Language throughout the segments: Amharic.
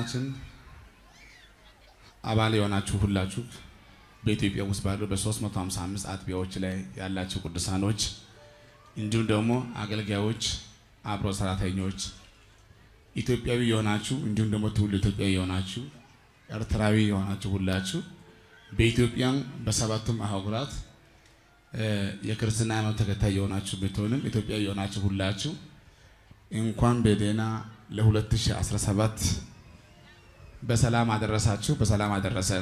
ቤተክርስቲያናችን አባል የሆናችሁ ሁላችሁ በኢትዮጵያ ውስጥ ባሉ በ355 አጥቢያዎች ላይ ያላችሁ ቅዱሳኖች እንዲሁም ደግሞ አገልጋዮች፣ አብሮ ሰራተኞች ኢትዮጵያዊ የሆናችሁ እንዲሁም ደግሞ ትውልድ ኢትዮጵያዊ የሆናችሁ ኤርትራዊ የሆናችሁ ሁላችሁ በኢትዮጵያም በሰባቱም አህጉራት የክርስትና ሃይማኖት ተከታይ የሆናችሁ ብትሆንም ኢትዮጵያዊ የሆናችሁ ሁላችሁ እንኳን በደህና ለ2017 በሰላም አደረሳችሁ፣ በሰላም አደረሰን።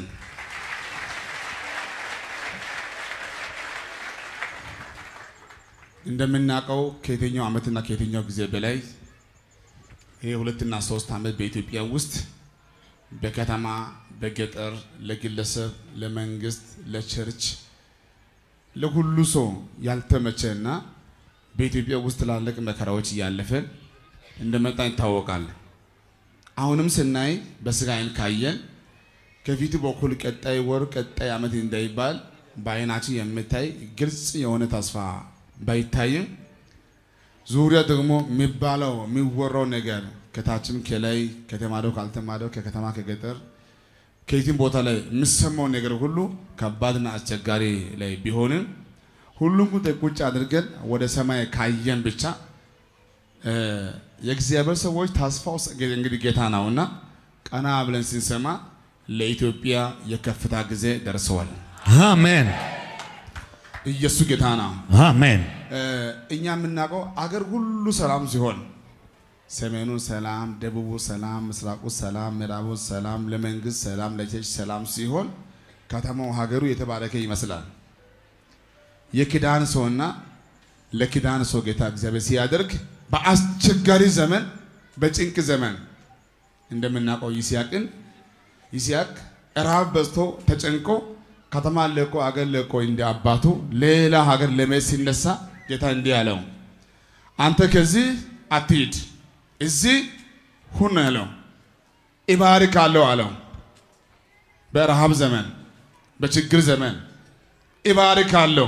እንደምናውቀው ከየትኛው ዓመትና ከየትኛው ጊዜ በላይ ይሄ ሁለትና ሶስት ዓመት በኢትዮጵያ ውስጥ በከተማ በገጠር ለግለሰብ፣ ለመንግስት፣ ለቸርች ለሁሉ ሰው ያልተመቸና በኢትዮጵያ ውስጥ ትላልቅ መከራዎች እያለፈን እንደመጣ ይታወቃል። አሁንም ስናይ በስጋ አይን ካየን ከፊቱ በኩል ቀጣይ ወር ቀጣይ ዓመት እንዳይባል በአይናችን የምታይ ግልጽ የሆነ ተስፋ ባይታይም ዙሪያ ደግሞ የሚባለው የሚወራው ነገር ከታችም ከላይ ከተማደው ካልተማደው ከከተማ ከገጠር ከየትም ቦታ ላይ የሚሰማው ነገር ሁሉ ከባድና አስቸጋሪ ላይ ቢሆንም ሁሉም ጉዳይ ቁጭ አድርገን ወደ ሰማይ ካየን ብቻ የእግዚአብሔር ሰዎች ተስፋው እንግዲህ ጌታ ነውና ቀና ብለን ስንሰማ ለኢትዮጵያ የከፍታ ጊዜ ደርሰዋል። አሜን ኢየሱስ ጌታ ነው። አሜን እኛ የምናውቀው አገር ሁሉ ሰላም ሲሆን ሰሜኑ ሰላም፣ ደቡቡ ሰላም፣ ምስራቁ ሰላም፣ ምዕራቡ ሰላም፣ ለመንግስት ሰላም፣ ለቸርች ሰላም ሲሆን ከተማው ሀገሩ የተባረከ ይመስላል። የኪዳን ሰውና ለኪዳን ሰው ጌታ እግዚአብሔር ሲያደርግ በአስቸጋሪ ዘመን በጭንቅ ዘመን እንደምናውቀው ይስሐቅን ይስሐቅ ረሃብ በዝቶ ተጨንቆ ከተማ ለቆ አገር ለቆ እንደ አባቱ ሌላ ሀገር ለመሄድ ሲነሳ ጌታ እንዲህ አለው፣ አንተ ከዚህ አትሂድ፣ እዚህ ሁን አለው። እባርካለሁ አለው። በረሃብ ዘመን በችግር ዘመን እባርካለሁ።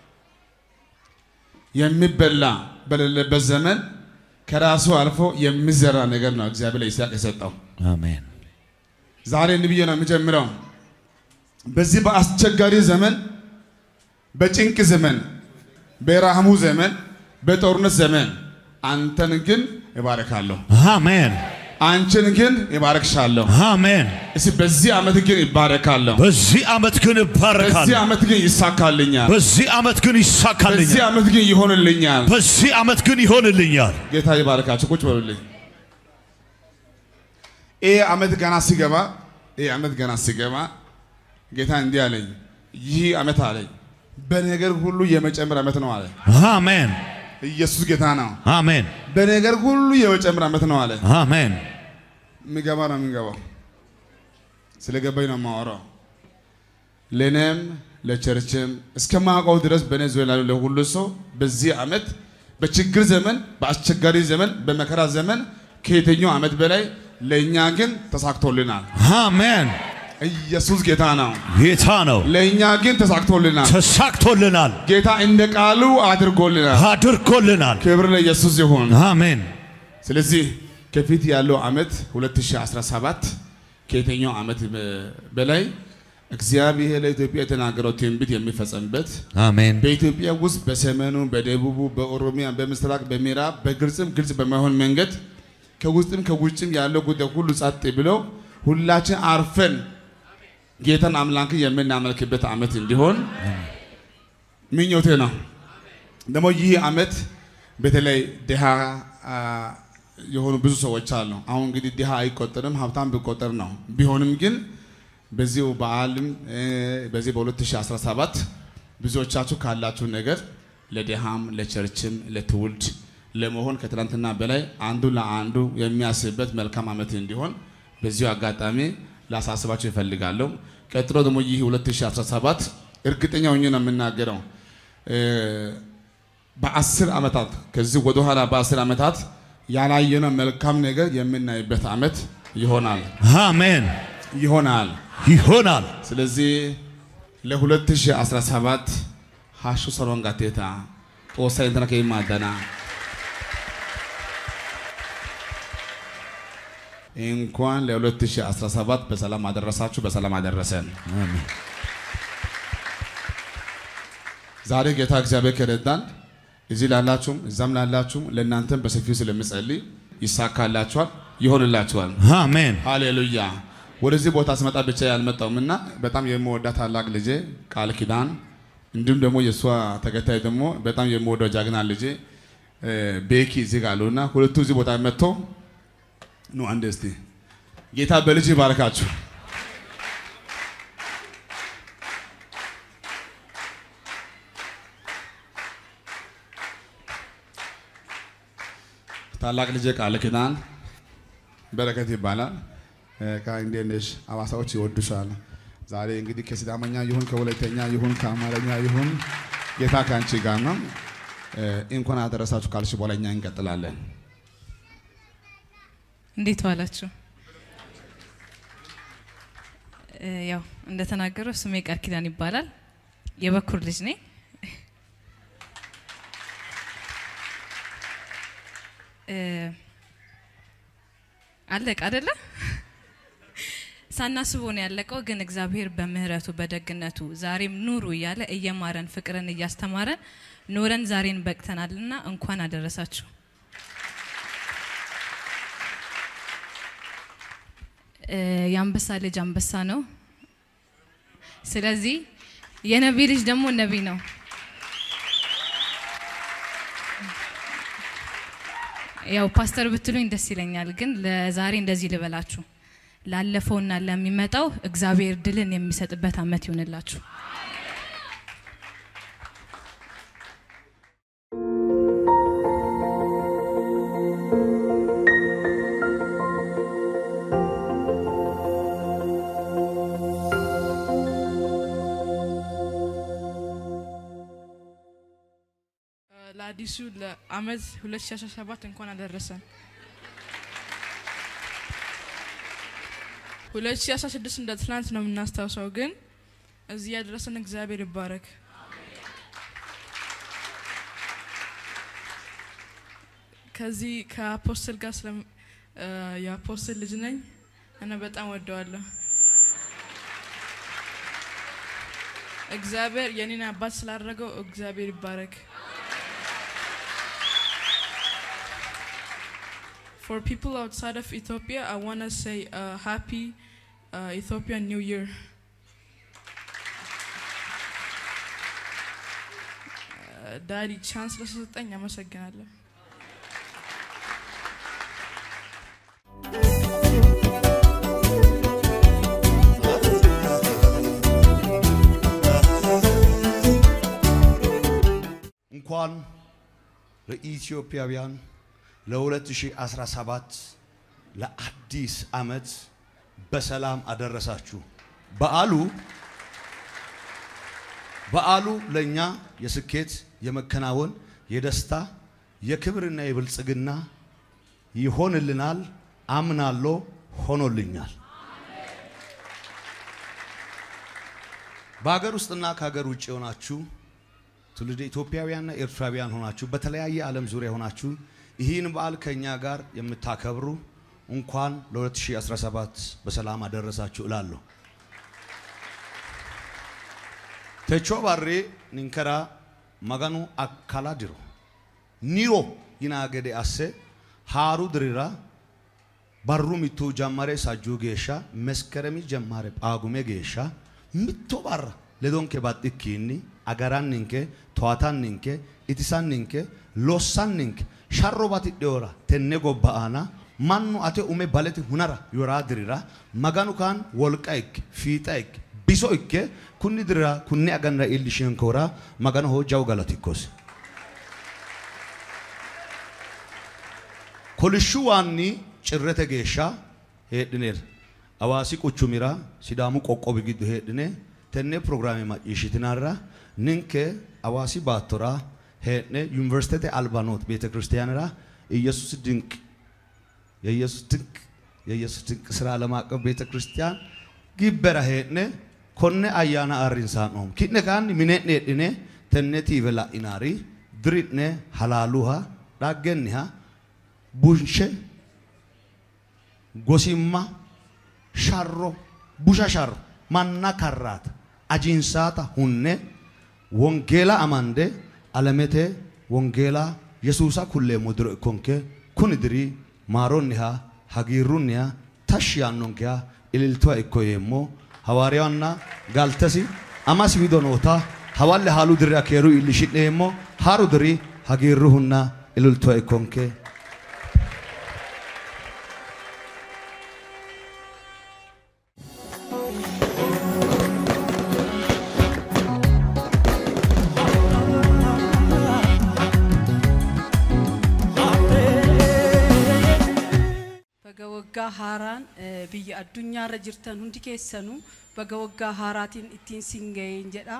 የሚበላ በሌለበት ዘመን ከራሱ አልፎ የሚዘራ ነገር ነው እግዚአብሔር ለይስሐቅ የሰጠው። አሜን ዛሬ እንዲህ ብዬ ነው የሚጀምረው። በዚህ በአስቸጋሪ ዘመን፣ በጭንቅ ዘመን፣ በረሃሙ ዘመን፣ በጦርነት ዘመን አንተን ግን እባርካለሁ፣ አሜን አንቺን ግን እባርክሻለሁ። አሜን። እስቲ በዚህ ዓመት ግን ይባረካለሁ፣ በዚህ ዓመት ግን በዚህ እባረካለሁ። ዓመት ግን ይሳካልኛል፣ በዚህ ዓመት ግን በዚህ ይሳካልኛል። ዓመት ግን ይሆንልኛል። በዚህ ዓመት ግን ይሆንልኛል። ጌታ ይባርካችሁ። ቁጭ በሉልኝ። ይህ ዓመት ገና ሲገባ ይህ ዓመት ገና ሲገባ ጌታ እንዲህ አለኝ፣ ይህ ዓመት አለኝ በነገር ሁሉ የመጨመር ዓመት ነው አለ። አሜን ኢየሱስ ጌታ ነው። አሜን በነገር ሁሉ የመጨመር ዓመት ነው አለ። አሜን የሚገባ ነው የሚገባው። ስለገባኝ ነው የማወራው። ለእኔም ለቸርችም እስከማውቀው ድረስ በእኔ ዙሪያ ላሉ ለሁሉ ሰው በዚህ ዓመት በችግር ዘመን፣ በአስቸጋሪ ዘመን፣ በመከራ ዘመን ከየትኛው ዓመት በላይ ለእኛ ግን ተሳክቶልናል። አሜን። ኢየሱስ ጌታ ነው። ጌታ ነው። ለእኛ ግን ተሳክቶልናል። ተሳክቶልናል፣ ጌታ እንደ ቃሉ አድርጎልናል። አድርጎልናል። ክብር ለኢየሱስ ይሁን። አሜን ስለዚህ ከፊት ያለው ዓመት 2017 ከየትኛው ዓመት በላይ እግዚአብሔር ለኢትዮጵያ የተናገረው ትንቢት የሚፈጸምበት አሜን በኢትዮጵያ ውስጥ በሰሜኑ፣ በደቡቡ፣ በኦሮሚያ፣ በምስራቅ፣ በምዕራብ በግልጽም ግልጽ በማይሆን መንገድ ከውስጥም ከውጭም ያለው ጉዳይ ሁሉ ጸጥ ብለው ሁላችን አርፈን ጌታን አምላክ የምናመልክበት ዓመት እንዲሆን ምኞቴ ነው። ደግሞ ይህ ዓመት በተለይ ድሃ አ፣ የሆኑ ብዙ ሰዎች አሉ። አሁን እንግዲህ ድሃ አይቆጠርም፣ ሀብታም ቢቆጠር ነው። ቢሆንም ግን በዚሁ በዓልም እ፣ በዚህ በ2017 ብዙዎቻችሁ ካላችሁ ነገር ለድሃም ለቸርችም ለትውልድ ለመሆን ከትናንትና በላይ አንዱ ለአንዱ የሚያስብበት መልካም ዓመት እንዲሆን በዚሁ አጋጣሚ ላሳስባችሁ ይፈልጋለሁ። ቀጥሎ ደግሞ ይህ 2017 እርግጠኛ ሆኜ ነው የምናገረው እ፣ በአስር ዓመታት ከዚህ ወደኋላ በአስር ዓመታት ያላየነው መልካም ነገር የምናይበት ዓመት ይሆናል አሜን ይሆናል። ይሆናል። ስለዚህ ለ2017 ሀሹ ሰሮን ጋቴታ ጦሳ ኢንተና ከይማደና እንኳን ለ2017 በሰላም አደረሳችሁ፣ በሰላም አደረሰን። አሜን። ዛሬ ጌታ እግዚአብሔር ከረዳን እዚህ ላላችሁም እዛም ላላችሁም ለእናንተም በሰፊው ስለምጸልይ ይሳካላችኋል፣ ይሆንላችኋል። አሜን። ሃሌሉያ። ወደዚህ ቦታ ስመጣ ብቻ ያልመጣውም እና በጣም የምወዳት ታላቅ ልጄ ቃል ኪዳን እንዲሁም ደግሞ የእሷ ተከታይ ደግሞ በጣም የምወደው ጃግና ልጄ እ፣ ቤኪ እዚህ ጋር አሉ እና ሁለቱ እዚህ ቦታ መጥቶ ኑ አንድ እስቲ ጌታ በልጅ ይባርካችሁ። ታላቅ ልጄ ቃል ኪዳን በረከት ይባላል። እ፣ ቃ እንዴት ነሽ? አዋሳዎች ይወዱሻል። ዛሬ እንግዲህ ከሲዳመኛ ይሁን ከወላይተኛ ይሁን ከአማርኛ ይሁን ጌታ ከአንቺ ጋር ነው። እ፣ እንኳን አደረሳችሁ ካልሽ በኋላ እኛ እንቀጥላለን። እንዴት ዋላችሁ? እ፣ ያው እንደተናገረው ስሜ ቃል ኪዳን ይባላል። የበኩር ልጅ ነኝ። እ፣ አለቀ አይደለ? ሳናስቦ ነው ያለቀው። ግን እግዚአብሔር በምህረቱ በደግነቱ ዛሬም ኑሩ እያለ እየማረን ፍቅርን እያስተማረን ኖረን ዛሬን በቅተናልና እንኳን አደረሳችሁ። እ፣ የአንበሳ ልጅ አንበሳ ነው። ስለዚህ የነቢይ ልጅ ደግሞ ነቢይ ነው። ያው ፓስተር ብትሉኝ ደስ ይለኛል፣ ግን ለዛሬ እንደዚህ ልበላችሁ፣ ላለፈውና ለሚመጣው እግዚአብሔር ድልን የሚሰጥበት ዓመት ይሆንላችሁ። ለአዲሱ ለአመት 2017 እንኳን አደረሰን። 2016 እንደ ትናንት ነው የምናስታውሰው፣ ግን እዚህ ያደረሰን እግዚአብሔር ይባረክ። ከዚህ ከአፖስትል ጋር ስለ የአፖስትል ልጅ ነኝ እና በጣም ወደዋለሁ። እግዚአብሔር የኔን አባት ስላደረገው እግዚአብሔር ይባረክ። For people outside of Ethiopia, I want to say uh, happy uh, Ethiopian New Year. ዳዲ ቻንስ ለሰጠኝ አመሰግናለሁ። እንኳን ለኢትዮጵያውያን ለ2017 ለአዲስ ዓመት በሰላም አደረሳችሁ። በዓሉ በዓሉ ለእኛ የስኬት፣ የመከናወን፣ የደስታ፣ የክብርና የብልጽግና ይሆንልናል። አምናለሁ፣ ሆኖልኛል። በሀገር ውስጥና ከሀገር ውጭ የሆናችሁ ትውልደ ኢትዮጵያውያንና ኤርትራውያን ሆናችሁ በተለያየ ዓለም ዙሪያ ሆናችሁ ይህን በዓል ከእኛ ጋር የምታከብሩ እንኳን ለ2017 በሰላም አደረሳችሁ እላለሁ። ተቾ ባሬ ኒንከራ መገኑ አካላ ድሮ ኒሮ ይናገዴ አሴ ሃሩ ድሪራ በሩ ሚቱ ጀመሬ ሳጁ ጌሻ መስከረሚ ጀማሬ ጳጉሜ ጌሻ ሚቶ ባራ ሌዶንኬ ባጢኪኒ አገራኒንኬ ተዋታኒንኬ ኢቲሳኒንኬ ሎሳኒንኬ ሻሮ ባትidheora tenne gobba aana mannu ate ume baleti hunara yoraa dirira maganu kaan wolqa ikke fiixa ikke biso ikke kunni dirira kunni aganira iillishinkoora maganoho jawu galatikkos kolishshu waanni cirrete geeshsha heedhineera hawaasi quchumira sidaamu qoqqowi giddo heedhine tenne programme macciishshitinarra ninke hawaasi baattora heedhne ዩኒቨርሲቲቴ አልባኖት ቤተ ክርስቲያንራ ኢየሱስ ድንቅ የኢየሱስ ድንቅ የኢየሱስ ድንቅ ስራ ዓለም አቀፍ ቤተ ክርስቲያን gibbera heedhne konne ayyaana ayirrinsaannoom ki'ne kaanni mine'ne heedhine tenne tiive la'inaari diri'ne halaaluha dhaggenniha bunshe ጎሲማ ሻሮ ቡሻ ሻሮ ማና ካራት አጂንሳታ ሁኔ ወንጌላ አማንዴ አለሜቴ ወንጌላ የሱሳ ኩሌ ሙድሮ ኮንኬ ኩን ድሪ ማሮኒሃ ሀጊሩኒያ ታሽ ያኖንኪያ ኢልልቷ ኢኮየሞ ሐዋርያውና ጋልተሲ አማስ ዊዶኖታ ሐዋለ ሃሉ ድሪ አኬሩ ኢልሽኔሞ ሃሩ ድሪ ሀጊሩሁና ኢልልቷ ኢኮንኬ Baga waggaa haaraan eh, biyya addunyaarra jirtan hundi keessanuu baga waggaa haaraatiin ittiin siin ga'een jedha.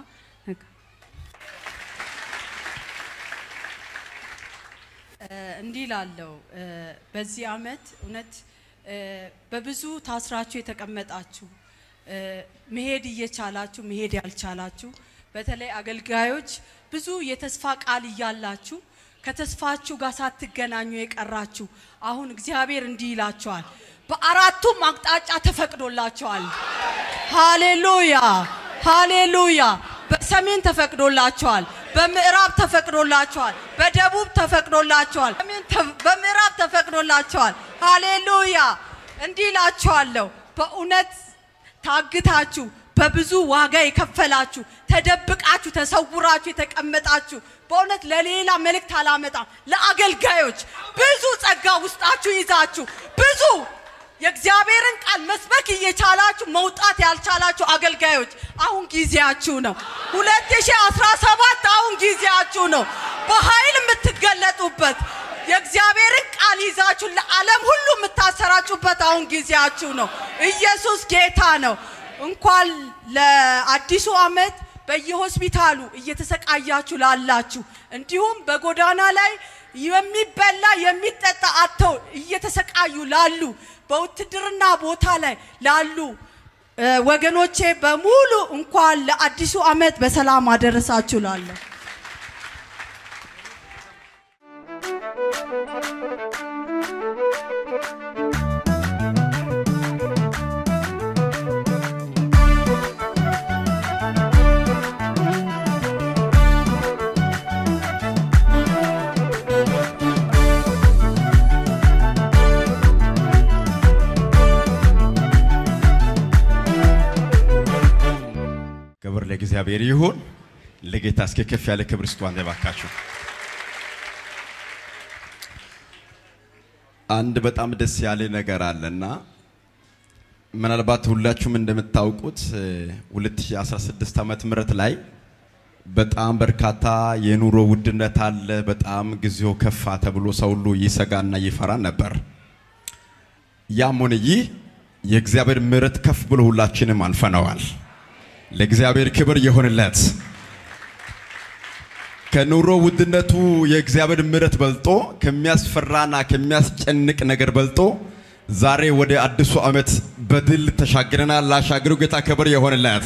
Eh, እንዲህ ላለው በዚህ አመት እውነት እ፣ በብዙ ታስራችሁ የተቀመጣችሁ እ፣ መሄድ እየቻላችሁ መሄድ ያልቻላችሁ በተለይ አገልጋዮች ብዙ የተስፋ ቃል እያላችሁ ከተስፋችሁ ጋር ሳትገናኙ የቀራችሁ አሁን እግዚአብሔር እንዲህ ይላችኋል፣ በአራቱም አቅጣጫ ተፈቅዶላችኋል። ሃሌሉያ ሃሌሉያ። በሰሜን ተፈቅዶላችኋል፣ በምዕራብ ተፈቅዶላችኋል፣ በደቡብ ተፈቅዶላችኋል፣ በሰሜን ተ- በምዕራብ ተፈቅዶላችኋል። ሃሌሉያ። እንዲህ እላችኋለሁ በእውነት ታግታችሁ በብዙ ዋጋ የከፈላችሁ ተደብቃችሁ ተሰውራችሁ የተቀመጣችሁ በእውነት ለሌላ መልእክት አላመጣም። ለአገልጋዮች ብዙ ጸጋ ውስጣችሁ ይዛችሁ ብዙ የእግዚአብሔርን ቃል መስበክ እየቻላችሁ መውጣት ያልቻላችሁ አገልጋዮች አሁን ጊዜያችሁ ነው። 2017 አሁን ጊዜያችሁ ነው። በኃይል የምትገለጡበት የእግዚአብሔርን ቃል ይዛችሁ ለዓለም ሁሉ የምታሰራጩበት አሁን ጊዜያችሁ ነው። ኢየሱስ ጌታ ነው። እንኳን ለአዲሱ ዓመት በየሆስፒታሉ እየተሰቃያችሁ ላላችሁ እንዲሁም በጎዳና ላይ የሚበላ የሚጠጣ አጥተው እየተሰቃዩ ላሉ በውትድርና ቦታ ላይ ላሉ እ፣ ወገኖቼ በሙሉ እንኳን ለአዲሱ ዓመት በሰላም አደረሳችሁ ላለሁ ክብር ለእግዚአብሔር ይሁን። ለጌታ እስኪ ከፍ ያለ ክብር ስጡ። አንተ ባካችሁ አንድ በጣም ደስ ያለ ነገር አለና ምናልባት ሁላችሁም እንደምታውቁት እ፣ 2016 ዓመተ ምህረት ላይ በጣም በርካታ የኑሮ ውድነት አለ። በጣም ጊዜው ከፋ ተብሎ ሰው ሁሉ ይሰጋና ይፈራ ነበር። ያም ሆነ ይህ የእግዚአብሔር ምሕረት ከፍ ብሎ ሁላችንም አልፈነዋል። ለእግዚአብሔር ክብር ይሁንለት። ከኑሮ ውድነቱ የእግዚአብሔር ምሕረት በልጦ ከሚያስፈራና ከሚያስጨንቅ ነገር በልጦ ዛሬ ወደ አዲሱ ዓመት በድል ተሻግረናል። ላሻገሩ ጌታ ክብር ይሁንለት።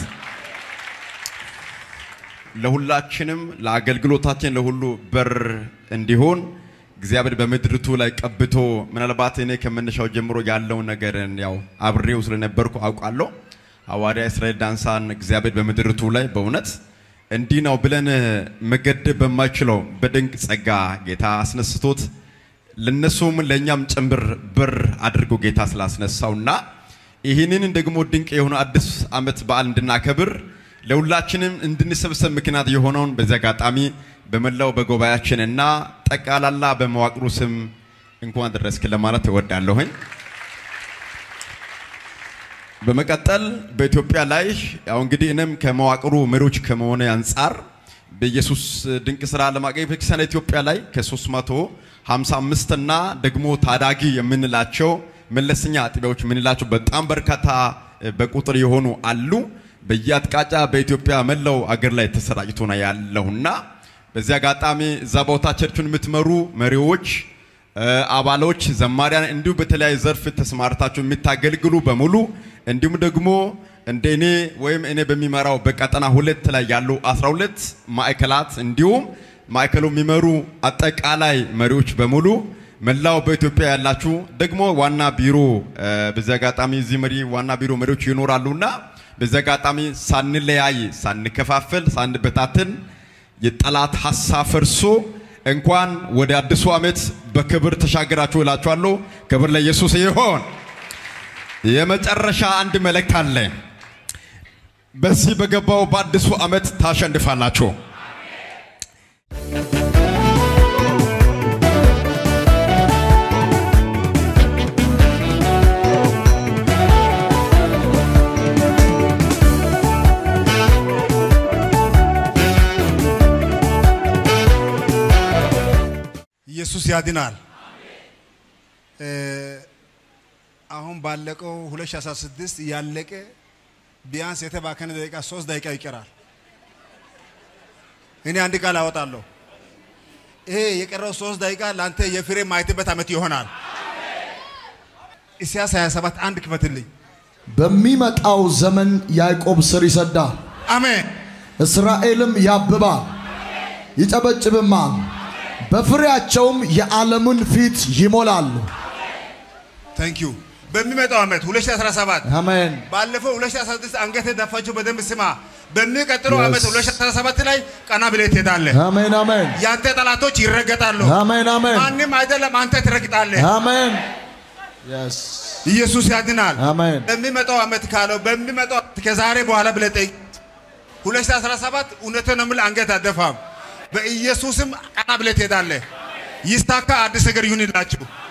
ለሁላችንም ለአገልግሎታችን ለሁሉ በር እንዲሆን እግዚአብሔር በምድርቱ ላይ ቀብቶ ምናልባት እኔ ከመነሻው ጀምሮ ያለውን ነገርን ያው አብሬው ስለነበርኩ አውቃለሁ። ሐዋርያ እስራኤል ዳንሳን እግዚአብሔር በምድርቱ ላይ በእውነት እንዲህ ነው ብለን መገደብ በማይችለው በድንቅ ጸጋ ጌታ አስነስቶት ለነሱም ለእኛም ጭምር በር አድርጎ ጌታ ስላስነሳውና ይህንን ደግሞ ድንቅ የሆነ አዲስ ዓመት በዓል እንድናከብር ለሁላችንም እንድንሰብሰብ ምክንያት የሆነውን በዚህ አጋጣሚ በመላው በጉባኤያችንና ጠቃላላ በመዋቅሩ ስም እንኳን ደረስክ ለማለት እወዳለሁኝ። በመቀጠል በኢትዮጵያ ላይ ያው እንግዲህ እኔም ከመዋቅሩ መሪዎች ከመሆነ አንጻር በኢየሱስ ድንቅ ስራ ዓለም አቀፍ ቤተክርስቲያን ኢትዮጵያ ላይ ከ355 እና ደግሞ ታዳጊ የምንላቸው መለስተኛ አጥቢያዎች የምንላቸው በጣም በርካታ በቁጥር የሆኑ አሉ። በየአቅጣጫ በኢትዮጵያ መላው አገር ላይ ተሰራጭቶ ነው ያለውና በዚህ አጋጣሚ እዛ ቦታ ቸርቹን የምትመሩ መሪዎች አባሎች፣ ዘማሪያን እንዲሁም በተለያዩ ዘርፍ ተሰማርታችሁ የምታገልግሉ በሙሉ እንዲሁም ደግሞ እንደ እኔ ወይም እኔ በሚመራው በቀጠና ሁለት ላይ ያሉ 12 ማዕከላት እንዲሁም ማዕከሉ የሚመሩ አጠቃላይ መሪዎች በሙሉ መላው በኢትዮጵያ ያላችሁ ደግሞ ዋና ቢሮ እ፣ በዚህ አጋጣሚ እዚህ መሪ ዋና ቢሮ መሪዎች ይኖራሉና በዚህ አጋጣሚ ሳንለያይ፣ ሳንከፋፈል፣ ሳንበታትን የጠላት ሀሳብ ፈርሶ እንኳን ወደ አዲሱ ዓመት በክብር ተሻገራችሁ እላችኋለሁ። ክብር ለኢየሱስ ይሆን። የመጨረሻ አንድ መልእክት አለ። በዚህ በገባው በአዲሱ ዓመት ታሸንፋላችሁ። ኢየሱስ ያድናል። እ፣ አሁን ባለቀው 2016 ያለቀ ቢያንስ የተባከነ ደቂቃ ሶስት ደቂቃ ይቀራል። እኔ አንድ ቃል አወጣለሁ። ይሄ የቀረው ሶስት ደቂቃ ለአንተ የፍሬ ማየትበት ዓመት ይሆናል። ኢሳያስ 27 አንድ ክፈትልኝ። በሚመጣው ዘመን ያዕቆብ ስር ይሰዳል፣ አሜን። እስራኤልም ያብባል፣ ይጨበጭብማል፣ በፍሬያቸውም የዓለምን ፊት ይሞላሉ። ታንክ ዩ። በሚመጣው ዓመት 2017 አሜን። ባለፈው 2016 አንገት ደፋችሁ፣ በደንብ ስማ። በሚቀጥለው Yes. ዓመት 2017 ላይ ቀና ብለህ ትሄዳለህ። አሜን አሜን ያንተ ጠላቶች ይረገጣሉ። አሜን አሜን ማንም አይደለም፣ አንተ ትረግጣለህ። አሜን የስ ኢየሱስ ያድናል። አሜን በሚመጣው ዓመት ካለው በሚመጣው ዓመት ከዛሬ በኋላ ብለህ ጠይቅ። 2017 እውነትን ነው የምልህ፣ አንገት አደፋም። በኢየሱስም ቀና ብለህ ትሄዳለህ። ይስታካ፣ አዲስ ነገር ይሁንላችሁ።